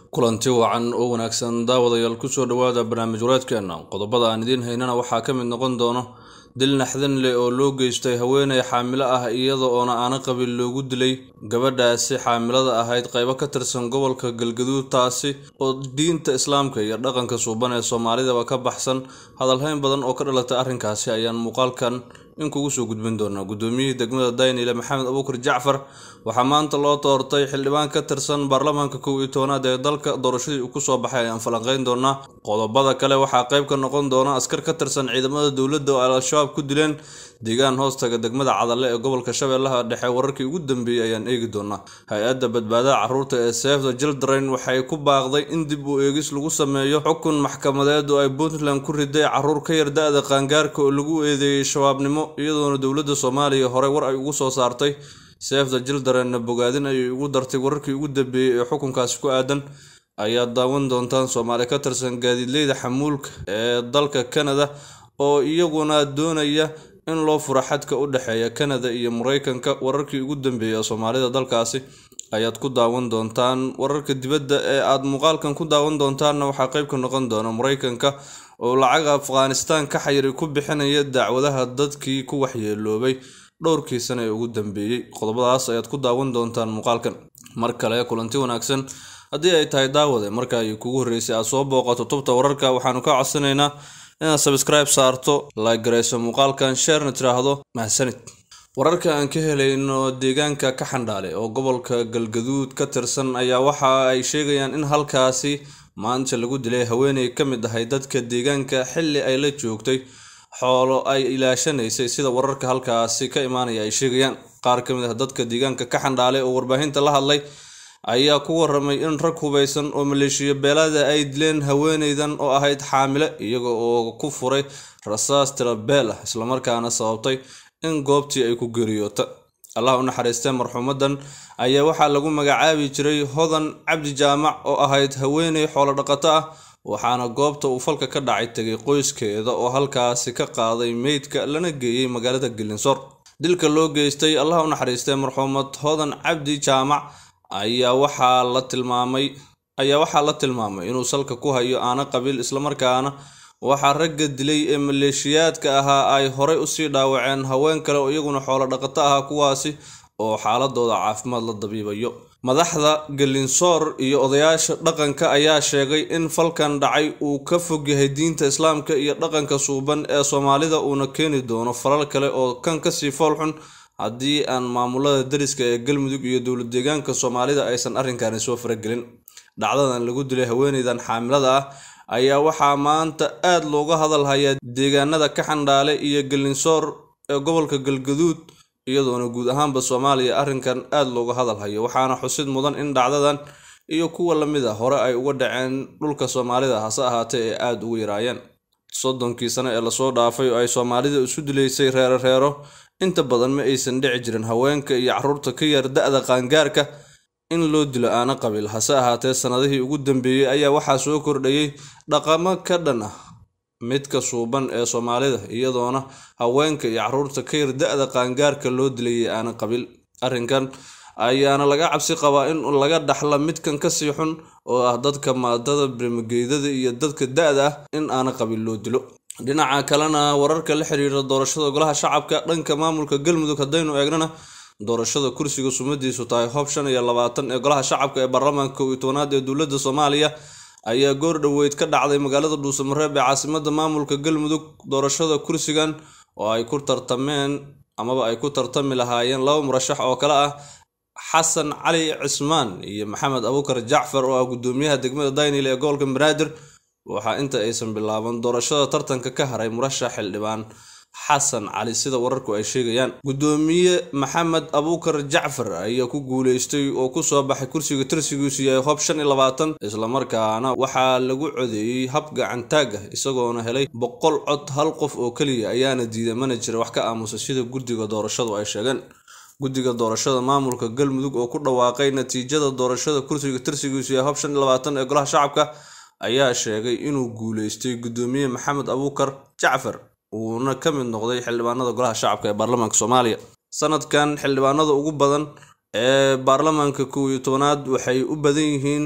kulanti wacan oo wanaagsan daawadayaal kusoo dhowaada barnaamij wareedkeena qodobada aan idiin haynana waxaa ka mid noqon doono dil naxdin leh oo loo geystay haweeney xaamilo ah iyada oona aana qabin loogu dilay gabadhaasi xaamilada ahayd qaybo ka tirsan gobolka galgaduud taasi oo diinta islaamka iyo dhaqanka suuban ee soomaalidaba ka baxsan hadalhayn badan oo ka dhalatay arrinkaasi ayaan muuqaalkan in kugu soo gudbin doonaa guddoomiyihii degmada daynile maxamed abuukar jacfar waxaa maanta loo doortay xildhibaan ka tirsan baarlamaanka kow iyo tobanaad ee dalka doorashadii uu kusoo baxay ayaan falanqeyn doonaa qodobada kale waxaa qayb ka noqon doona askar ka tirsan ciidamada dowladda oo al-shabaab ku dileen deegaan hoostaga degmada cadalle ee gobolka shabeellaha dhexe wararkii ugu dambeeyey ayaan eegi doonaa hay-adda badbaadada carruurta ee save the children waxay ku baaqday in dib u eegis lagu sameeyo xukun maxkamadeed oo ay puntland ku riday carruur ka yar da-da qaangaarka oo lagu eedeeyey shabaabnimo iyadoona dowladda soomaaliya horey war ay ugu soo saartay save the childrenna bogaadin ayay ugu dartay wararkii ugu dambeeyey ee xukunkaasi ku aadan ayaad daawan doontaan soomaali ka tirsan gaadiidleyda xamuulka ee dalka canada oo iyaguna doonaya in loo furo xadka u dhexeeya canada iyo mareykanka wararkii ugu dambeeyey ee soomaalida dalkaasi ayaad ku daawan doontaan wararka dibadda ee aad muuqaalkan ku daawan doontaanna waxaa qayb ka noqon doona mareykanka oo lacag afghanistan ka xayiri ku bixinaya dacwadaha dadkii ku waxyeeloobay dhowrkii sane ee ugu dambeeyey qodobadaas ayaad ku daawan doontaan muuqaalkan mar kale kulanti wanaagsan haddii ay tahay daawade marka ay kugu horreysay aad soo booqato tubta wararka waxaanu ka codsanaynaa inaad sabskribe saarto like garayso muuqaalkan sheerna tiraahdo mahadsanid wararka aan ka helayno deegaanka ka xandhaale oo gobolka galgaduud ka tirsan ayaa waxa ay sheegayaan in halkaasi maanta lagu dilay haweeney ka mid ahay dadka deegaanka xilli ay la joogtay xoolo ay ilaashanaysay sida wararka halkaasi ka imaanaya ay sheegayaan qaar ka mid ah dadka deegaanka ka xandhaale oo warbaahinta la hadlay ayaa ku waramay in rag hubeysan oo maleeshiya beelada ay dileen haweeneydan oo ahayd xaamile iyaga oo ku furay rasaas tirabeel ah islamarkaana sababtay in goobtii ay ku geeriyoota allah u naxariistee marxuumadan ayaa waxaa lagu magacaabi jiray hodan cabdi jaamac oo ahayd haweeney xoolo dhaqato ah waxaana goobta uu falka ka dhacay tegay qoyskeeda oo halkaasi ka qaaday meydka lana geeyey magaalada gelinsoor dilka loo geystay allah u naxariistee marxuumad hodan cabdi jaamac ayaa waxaa la tilmaamay ayaa waxaa la tilmaamay inuu salka ku hayo aana qabiil islamarkaana waxaa ragga dilay ee maleeshiyaadka ahaa ay horey usii dhaawaceen haween kale oo iyaguna xoolo dhaqato ahaa kuwaasi oo xaaladooda caafimaad la dabiibayo madaxda gelinsoor iyo odayaasha dhaqanka ayaa sheegay in falkan dhacay uu ka fog yahay diinta islaamka iyo dhaqanka suuban ee soomaalida uuna keeni doono falal kale oo kan kasii foolxun haddii aan maamulada dariska ee galmudug iyo dowlad deegaanka soomaalida aysan arrinkani soo faragelin dhacdadan lagu dilay haweeneydan xaamilada ah ayaa waxaa maanta aad looga hadal hayaa deegaanada ka xandhaale iyo gelinsoor ee gobolka galgaduud iyadoona guud ahaanba soomaaliya arrinkan aad looga hadal hayo waxaana xusid mudan in dhacdadan iyo kuwa lamid a hore ay uga dhaceen dhulka soomaalida hase ahaatee ee aada ugu yaraayeen soddonkii sano ee lasoo dhaafay oo ay soomaalida isu dilaysay reero reero inta badan ma aysan dhici jirin haweenka iyo carruurta ka yar da-da qaangaarka in loo dilo aana qabiil hase ahaatee sanadihii ugu dambeeyey ayaa waxaa soo kordhayay dhaqamo ka dhan ah midka suuban ee soomaalida iyadoona haweenka iyo carruurta ka yar da-da qaangaarka loo dilayay aana qabiil arrinkan ayaana laga cabsi qabaa in laga dhaxla midkan kasii xun oo ah dadka maadada birmageydada iyo dadka da-da ah in aana qabiil loo dilo dhinaca kalena wararka la xiriira doorashada golaha shacabka dhanka maamulka galmudug haddaynu eegnana doorashada kursiga sumadiisu tahay hoob shan iyo labaatan ee golaha shacabka ee baarlamaanka kow iyo tobanaad ee dowladda soomaaliya ayaa goor dhoweyd ka dhacday magaalada dhuusamareeb ee caasimada maamulka galmudug doorashada kursigan oo ay ku tartameen amaba ay ku tartami lahaayeen laba murashax oo kale ah xasan cali cismaan iyo maxamed abuukar jacfar oo ah gudoomiyaha degmada daynile ee gobolka banaadir waxaa inta aysan bilaaban doorashada tartanka ka haray murashax xildhibaan xasan cali sida wararku ay sheegayaan gudoomiye maxamed abuukar jacfar ayaa ku guuleystay oo kusoo baxay kursiga tirsigiisu yahay hoob shan iyo labaatan islamarkaana waxaa lagu codeeyey hab gacantaag ah isagoona helay boqol cod hal qof oo keliya ayaana diiday mana jira wax ka aamusa sida guddiga doorashadu ay sheegeen guddiga doorashada maamulka galmudug oo ku dhawaaqay natiijada doorashada kursiga tirsigiisu yahay hoob shan iyo labaatan ee golaha shacabka ayaa sheegay inuu guuleystay gudoomiye maxamed abuukar jacfar uuna ka mid noqday xildhibaanada golaha shacabka ee baarlamaanka soomaaliya sanadkan xildhibaanada ugu badan ee baarlamaanka kow iyo tobanaad waxay u badan yihiin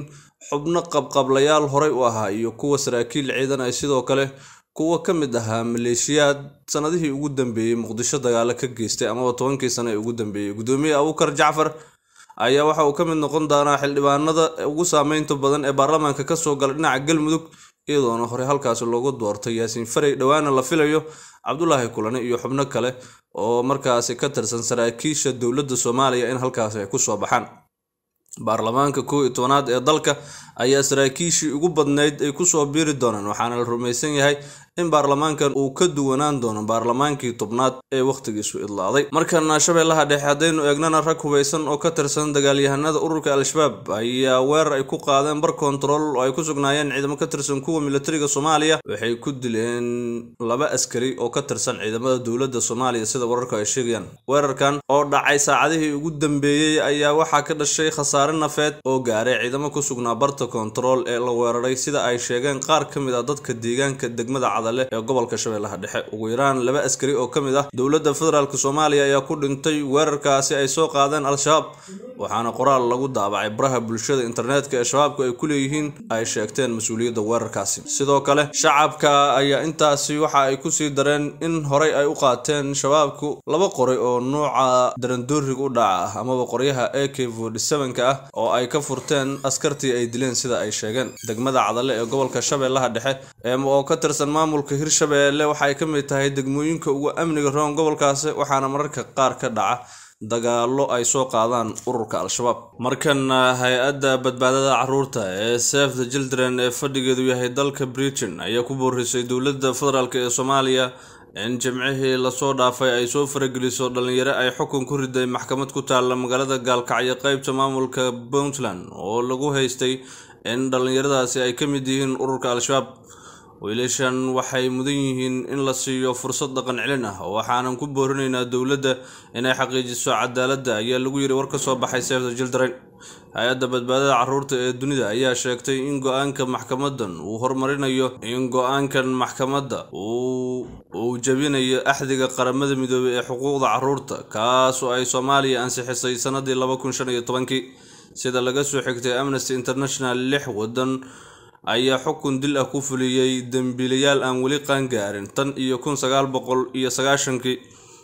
xubno qabqablayaal horey u ahaa iyo kuwa saraakiil ciidan ay sidoo kale kuwa ka mid ahaa maleeshiyaad sanadihii ugu dambeeyey muqdisho dagaalo ka geystay amaba tobankii sano ee ugu dambeeyey gudoomiye abuukar jacfar ayaa waxa uu ka mid noqon doonaa xildhibaanada ugu saameynta badan ee baarlamaanka kasoo gala dhinaca galmudug iyadoona horey halkaasi loogu doortay yaasiin farey dhowaana la filayo cabdulaahi kulane iyo xubno kale oo markaasi ka tirsan saraakiisha dowladda soomaaliya in halkaasi ay kusoo baxaan baarlamaanka kow iyo tobanaad ee dalka ayaa saraakiishii ugu badnayd ay kusoo biiri doonaan waxaana la rumaysan yahay in baarlamaankan uu ka duwanaan doono baarlamaankii tobnaad ee wakhtigiisu idlaaday markana shabeellaha dhexe haddaynu eegnana rag hubaysan oo ka tirsan dagaalyahanada ururka al-shabaab ayaa weerar ay ku qaadeen bar kontarool oo ay ku sugnaayeen ciidamo ka tirsan kuwa militariga soomaaliya waxay ku dileen laba askari oo ka tirsan ciidamada dowladda soomaaliya sida wararku ay sheegayaan weerarkan oo dhacay saacadihii ugu dambeeyey ayaa waxaa ka dhashay khasaare nafeed oo gaaray ciidamo ku sugnaa barta kontarool ee la weeraray sida ay sheegeen qaar ka mid ah dadka deegaanka degmada cadale ee gobolka shabeellaha dhexe ugu yaraan laba askari oo ka mid ah dowladda federaalk soomaaliya ayaa ku dhintay weerarkaasi ay soo qaadeen al-shabaab waxaana qoraal lagu daabacay baraha bulshada internetka ee shabaabku ay ku leeyihiin ay sheegteen mas-uuliyadda weerarkaasi sidoo kale shacabka ayaa intaasi waxa ay kusii dareen in horey ay u qaateen shabaabku laba qoray oo nuuca darandooriga u dhaca ah amaba qoryaha a k ka ah oo ay ka furteen askartii ay dileen sida ay sheegeen degmada cadale ee gobolka shabeellaha dhexe oo ka tirsan maamulka hirshabeelle waxay ka mid tahay degmooyinka ugu amniga roon gobolkaasi waxaana mararka qaar ka dhaca dagaalo ay soo qaadaan ururka al-shabaab markana hay-adda badbaadada caruurta ee save the children ee fadhigeedu yahay dalka britain ayaa ku boorisay dowladda federaalk ee soomaaliya in jimcihii lasoo dhaafay ay soo farageliso dhalinyaro ay xukun ku riday maxkamad ku taalla magaalada gaalkacyo qeybta maamulka puntland oo lagu haystay in dhallinyaradaasi ay ka mid yihiin ururka al-shabaab wiilashan waxay mudan yihiin in la siiyo fursad dhaqan celin ah waxaanan ku boorinaynaa dowladda inay xaqiijiso cadaaladda ayaa lagu yiri war ka soo baxay save the children hay-adda badbaadada caruurta ee dunida ayaa sheegtay in go-aanka maxkamadan uu horumarinayo in go-aankan maxkamadda uu jabinayo axdiga qaramada midoobey ee xuquuqda caruurta kaas oo ay soomaaliya ansixisay sanadii laba kun shan iyo tobankii sida laga soo xigtay amnesty international lix wadan ayaa xukun dil ah ku fuliyey dembiilayaal aan weli qaangaarin tan iyo kun sagaal boqol iyo sagaashankii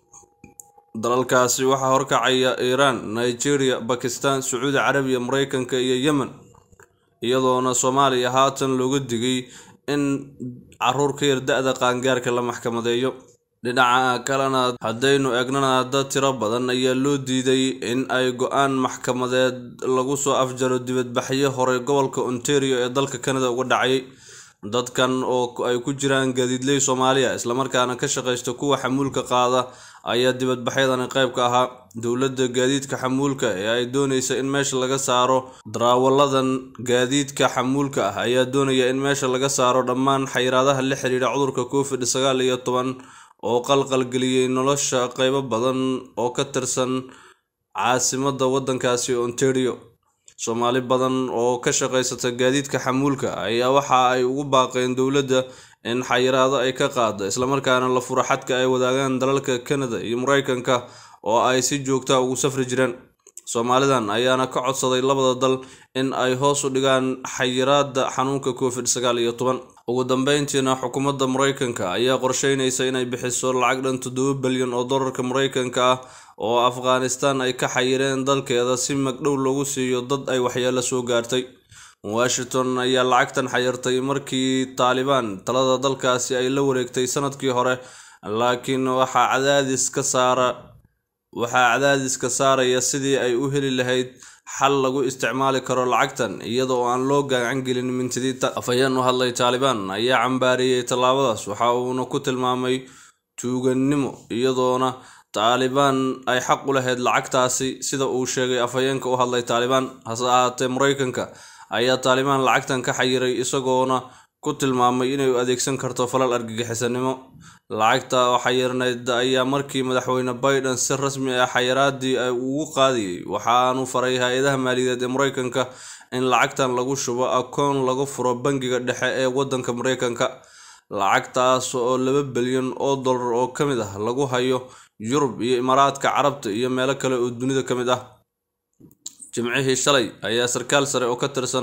dalalkaasi waxaa horkacaya iiraan nigeria bakistan sacuudi carabiya mareykanka iyo yemen iyadoona soomaaliya haatan looga digay in caruur ka yar da-da qaangaarka la maxkamadeeyo dhinaca kalena haddaynu eegnana dad tiro badan ayaa loo diiday in ay go-aan maxkamadeed lagu soo afjaro dibadbaxyo horey gobolka ontario ee dalka canada uga dhacayay dadkan oo ay ku jiraan gaadiidley soomaaliya islamarkaana ka shaqaysta kuwa xamuulka qaada ayaa dibadbaxyadani qayb ka ahaa dowladda gaadiidka xamuulka ee ay doonaysa in meesha laga saaro daraawalladan gaadiidka xamuulka ah ayaa doonaya in meesha laga saaro dhammaan xayiraadaha la xiriira cudurka covid sagaal iyo toban oo qalqalgeliyey nolosha qaybo badan oo ka tirsan caasimadda waddankaasi ontario soomaali badan oo ka shaqaysata gaadiidka xamuulka ayaa waxa ay ugu baaqeen dowladda in xayiraado ay ka qaado islamarkaana la furo xadka ay wadaagaan dalalka canada iyo mareykanka oo ay si joogta ugu safri jireen soomaalidan ayaana ka codsaday labada dal in ay hoos u dhigaan xayiraada xanuunka covid sagaal iyo toban ugu dambeyntiina xukuumadda mareykanka ayaa qorsheynaysa inay bixiso lacag dhan toddoba bilyan oo dollarka mareykanka ah oo afghanistan ay ka xayireen dalkeeda si magdhow lagu siiyo dad ay waxyeelo soo gaartay washington ayaa lacagtan xayirtay markii taalibaan talada dalkaasi ay la wareegtay sanadkii hore laakiin waxaa cadaadis ka saara waxaa cadaadiska saaraya sidii ay u heli lahayd xal lagu isticmaali karo lacagtan iyada oo aan loo gacan gelin mintidiinta afhayeen u hadlay taalibaan ayaa cambaariyey tallaabadaas waxa uuna ku tilmaamay tuugannimo iyadoona taalibaan ay xaq u lahayd lacagtaasi sida uu sheegay afhayeenka u hadlay taalibaan hase ahaatee mareykanka ayaa taalibaan lacagtan ka xayiray isagoona ku tilmaamay inay u adeegsan karto falal argagixisanimo lacagta oo xayirnayd ayaa markii madaxweyne biden si rasmi ah xayiraadii ay ugu qaadiyey waxaanu faray hay-adaha maaliyadeed ee mareykanka in lacagtan lagu shubo akoon lagu furo bangiga dhexe ee waddanka mareykanka lacagtaas oo laba bilyan oo dollar oo ka mid ah lagu hayo yurub iyo imaaraadka carabta iyo meelo kale oo dunida ka mid ah jimcihii shalay ayaa sarkaal sare oo ka tirsan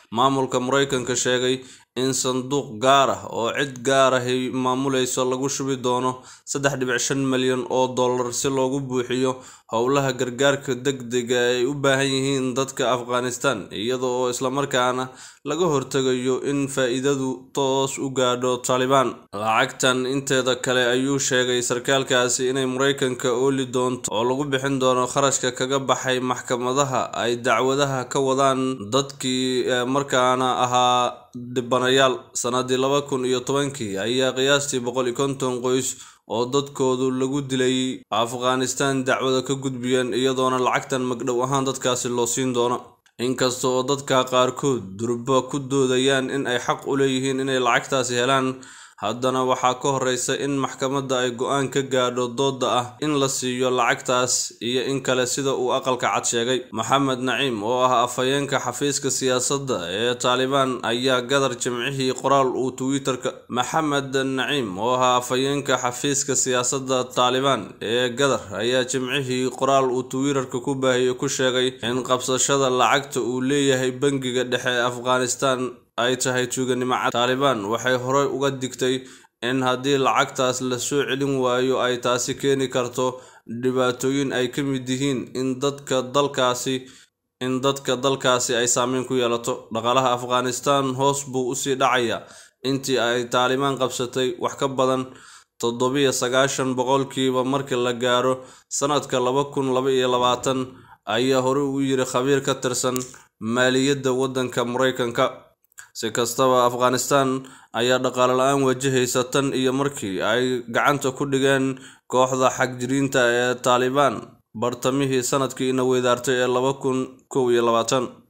maamulka maraykanka sheegay in sanduuq gaar ah oo cid gaar ahi maamulayso lagu shubi doono saddex dhibic shan malyan oo dollar si loogu buuxiyo howlaha gargaarka degdega ay u baahan yihiin dadka afghanistan iyada oo islamarkaana laga hortegayo in faa'iidadu toos u gaadho taalibaan lacagtan inteeda kale ayuu sheegay sarkaalkaasi inay maraykanka ooli doonto oo lagu bixin doono kharashka kaga baxay maxkamadaha ay dacwadaha ka wadaan dadkii markaana ahaa dhibanayaal sanadii laba kun iyo tobankii ayaa qiyaastii boqol iyo konton qoys oo dadkoodu lagu dilay afghanistan dacwada ka gudbiyeen iyadoona lacagtan magdhow ahaan dadkaasi loo siin doono inkasta oo dadka qaarkood durba ku doodayaan in ay xaq u leeyihiin inay lacagtaasi helaan haddana waxaa ka horeysa in maxkamadda ay go-aan ka gaadho dooda ah in la siiyo lacagtaas iyo in kale sida uu aqalka cad sheegay maxamed naciim oo ah afhayeenka xafiiska siyaasadda ee taalibaan ayaa gadar jimcihii qoraal uu twitterka maxamed naciim oo ah afhayeenka xafiiska siyaasadda taalibaan ee gadar ayaa jimcihii qoraal uu twitterka ku baahiyey ku sheegay in qabsashada lacagta uu leeyahay bangiga dhexe ee afghanistan ay tahay tuuganimo cad taalibaan waxay horey uga digtay in haddii lacagtaas la soo celin waayo ay taasi keeni karto dhibaatooyin ay ka mid yihiin in dadka dalkaasi in dadka dalkaasi ay saameyn ku yeelato dhaqaalaha afghanistan hoos buu usii dhacayaa intii ay taalibaan qabsatay wax ka badan toddobiyo sagaashan boqolkiiba markii la gaaro sanadka laba kun laba iyo labaatan ayaa horey u yiri khabiir ka tirsan maaliyadda waddanka maraykanka si kastaba afghanistan ayaa dhaqaale la-aan wajahaysa tan iyo markii ay gacanta ku dhigeen kooxda xagjiriinta ee taalibaan bartamihii sanadkii ina weydaartay ee laba kun kow iyo labaatan